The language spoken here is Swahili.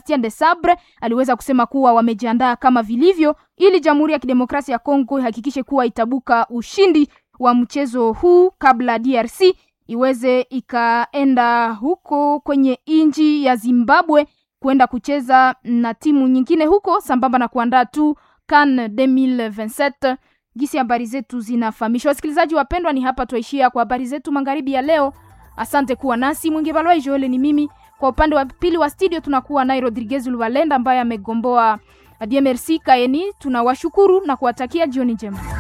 Sebastien de Sabre aliweza kusema kuwa wamejiandaa kama vilivyo ili Jamhuri ya Kidemokrasia ya Kongo ihakikishe kuwa itabuka ushindi wa mchezo huu kabla DRC iweze ikaenda huko kwenye nchi ya Zimbabwe kwenda kucheza na timu nyingine huko sambamba na kuandaa tu CAN 2027 gisi habari zetu zinafahamisha. Wasikilizaji wapendwa, ni hapa tuishia kwa habari zetu magharibi ya leo. Asante kuwa nasi. Mwingi Balwai Joel ni mimi. Kwa upande wa pili wa studio tunakuwa naye Rodriguez Luvalenda ambaye amegomboa DMRC Kaeni. Tunawashukuru na kuwatakia jioni njema.